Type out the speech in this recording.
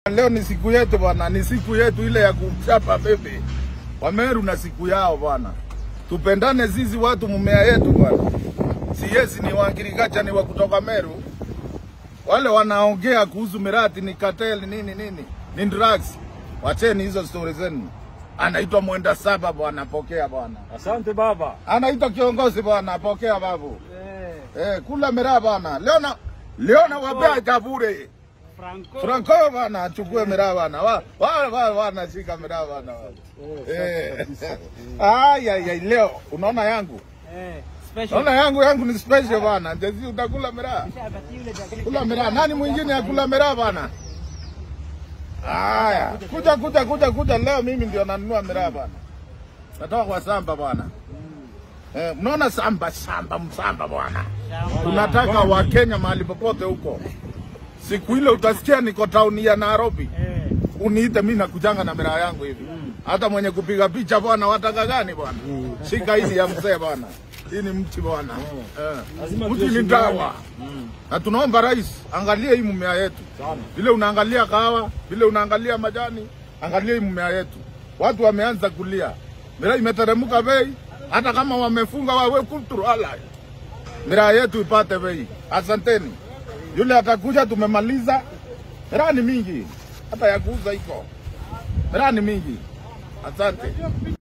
Leo ni siku yetu bwana, ni siku yetu ile ya kumchapa bebe. Wameru na siku yao bwana, tupendane sisi watu mumea yetu bwana. Si yesi ni waangirikacha ni wa kutoka Meru, wale wanaongea kuhusu mirati ni kateli nini nini, ni drugs. Wacheni hizo stori zenu. Anaitwa mwenda saba bwana, pokea bwana. Asante baba. Anaitwa kiongozi bwana, pokea babu. Eh, Eh, kula miraa bwana. Leo na leo na wapea kabure. Franco. Franco bana achukue miraa bana. Wa wa wa wanashika miraa bana. Eh. Ai ai ai leo unaona yangu. Eh, special. Unaona yangu yangu ni special bana. Jezi utakula miraa. Kula miraa. Nani mwingine akula miraa bana? Haya, kuja kuja kuja kuja leo mimi ndio nanunua miraa bana. Natoka kwa samba bwana. Eh, mnaona samba samba msamba bwana. Tunataka Wakenya mahali popote huko. Siku ile utasikia niko tauni ya Nairobi, Eh, uniite mimi nakujanga na miraa yangu hivi. Hata mwenye kupiga picha bwana, wataka gani bwana? Shika hii ya mzee bwana, hii ni mti bwana. Eh, Lazima mti ni tuheshimiane. dawa, na tunaomba rais angalie hii mmea yetu, vile unaangalia kahawa, vile unaangalia majani, angalia hii mmea yetu. Watu wameanza kulia, miraa imeteremka bei, hata kama wamefunga wawe kulturu alai miraa yetu ipate bei. Asanteni. Yule atakuja, tumemaliza. Miraa ni mingi, hata ya kuuza iko. Miraa ni mingi. Asante.